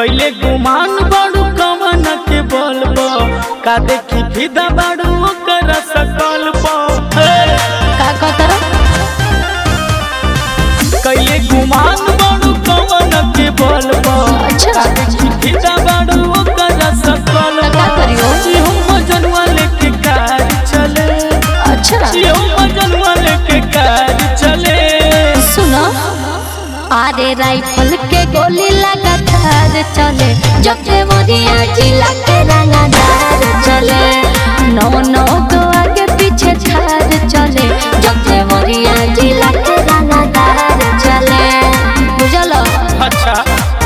कैले गुमान बड़ू कवन के बोल का देखी फिदा बड़ू ओकर सकल का कहतर कैले गुमान बड़ू कवन के बोल अच्छा देखी फिदा बड़ू ओकर सकल तो का करियो? हम जनवा लेके कार चले अच्छा हम जनवा लेके कार चले सुनो अरे राइफल के गोली लगातार चले जब देवरिया जिला के रंगदार चले नौ नौ तो आगे पीछे झार चले जब देवरिया जिला के रंगदार चले बुझलो अच्छा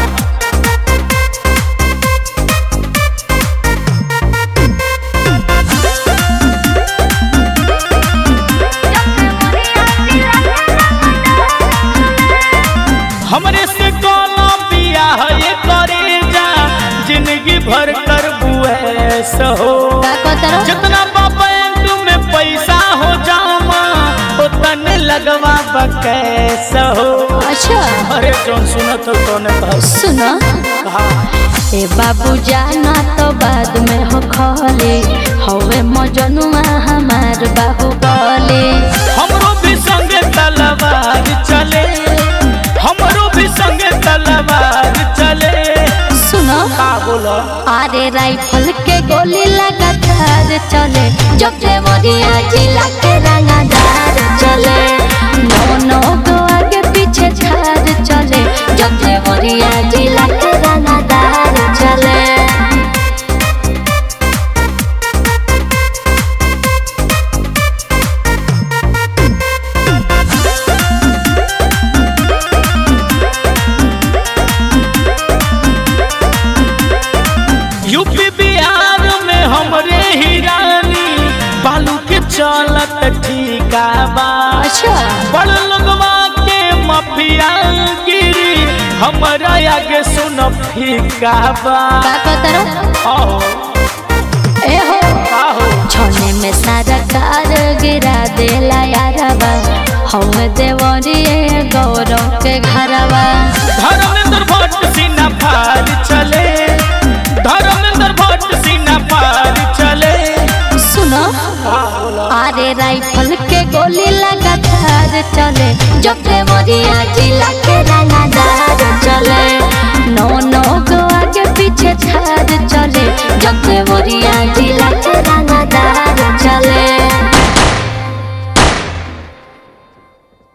हमरे से कौनो बियाह ये करे जा जिंदगी भर कर बुए सहो का कहतर जितना बैंक में पैसा हो जामा उतन लगवा कैसा हो अच्छा अरे जौन सुनत हो तोने बस सुनो कहा ए बाबू जाना तो बाद में हो खले हवे मजनुआ हमार बाबू बोले हमरो भी संगे तलवार चले हमरो भी संगे तलवार चले सुनो का बोला अरे राइफल के गोली लगातार चले जब देवरिया जिला के रंगदार चले नौ नौ को आगे पीछे झार चले जब देवरिया जिला के रंगदार चले यूपी बिहार में हमरे ही रानी बालू के चलत ठीका बा अच्छा बड़ लोगवा के मफिया गिरी हमरा आगे सुन फीका बा का कहतर आओ ए हो आओ छोने में सारा कार गिरा देला यारबा हम देवरिए गौरव के घरवा धर्मेंद्र भट्ट सीना फार चले धर्मेंद्र भट्ट सीना फार चले सुनो अरे राइफल के गोली लगातार चले जब देवरिया जिला